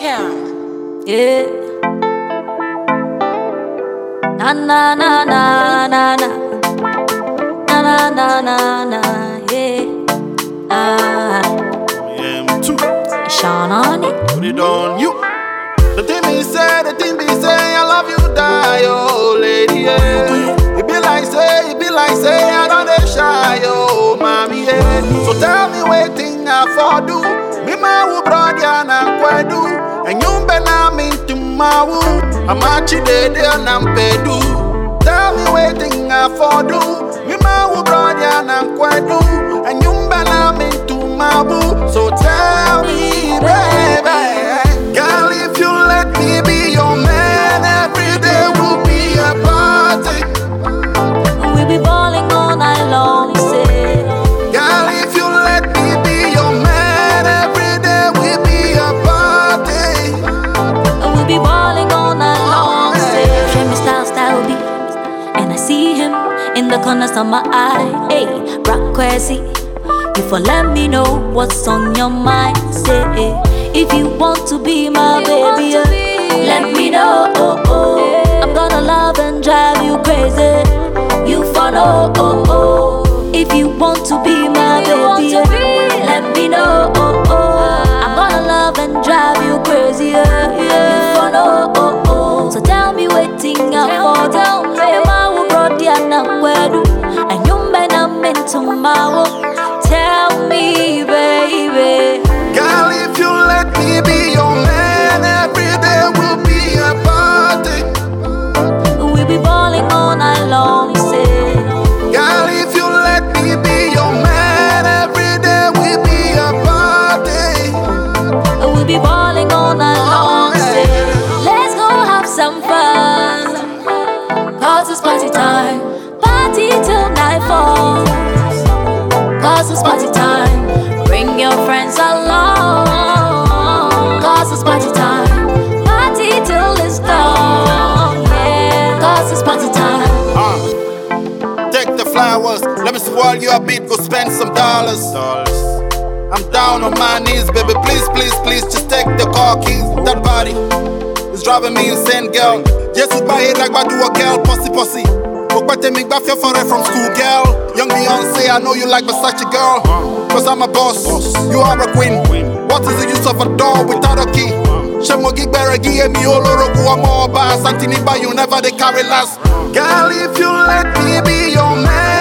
Cam. Yeah. Na na na na na na. Na na na na na. Yeah. Ah, Yeah, me too. Sean on it. Put it on you. The thing me say, the thing be say, I love you, die, oh lady, yeah. It be like say, it be like say, I don't dey shy, oh mommy, yeah. So tell me what thing I for do. Me ma wu brother na kwedu, and you be na me to ma wu. I'm actually there na mpedu. Tell me what thing I for do. Me ma wu brother na kwedu, and you be na me to ma wu. So tell me, baby. Girl, if you let me be your man, every day will be a party. We be balling all night long. Say. Girl, if you let me be your man, every day will be a party. We be balling all night long. Say. Show me style, style beat. And I see him in the corners of my eye. Hey, rock crazy. You for let me know what's on your mind. Say, if you want to be my baby, uh, let me know. Oh, oh. I'm gonna love and drive you crazy. You follow. Oh, oh. If you want to be my baby, uh, let me know. Oh, oh. I'm gonna love and drive you crazy. Yeah, yeah. You follow. Oh, oh. So tell me waiting out for tell me. Emma will brought the anakwedu, and you men are meant to Tell me, baby. Girl, if you let me be your man, every day will be a party. We be balling all night long, say. Girl, if you let me be your man, every day will be a party. We be balling all night long, say. Let's go have some fun. Cause it's party time. Party till nightfall. Cause it's party time. Bring your friends along. Cause it's party time. Party till it's dawn. Yeah. Cause it's party time. Uh, take the flowers, let me spoil you a bit, go spend some dollars. I'm down on my knees, baby. Please, please, please, just take the car keys. That body is driving me insane, girl. Jesus, by it like I do a girl, pussy, pussy. But me back your foreign from school, girl. Young Beyonce, I know you like Versace, girl. Cause I'm a boss, you are a queen. What is the use of a door without a key? Shemo gig beregi emi oloro kuwa mo ba Santini ba you never they carry last Girl if you let me be your man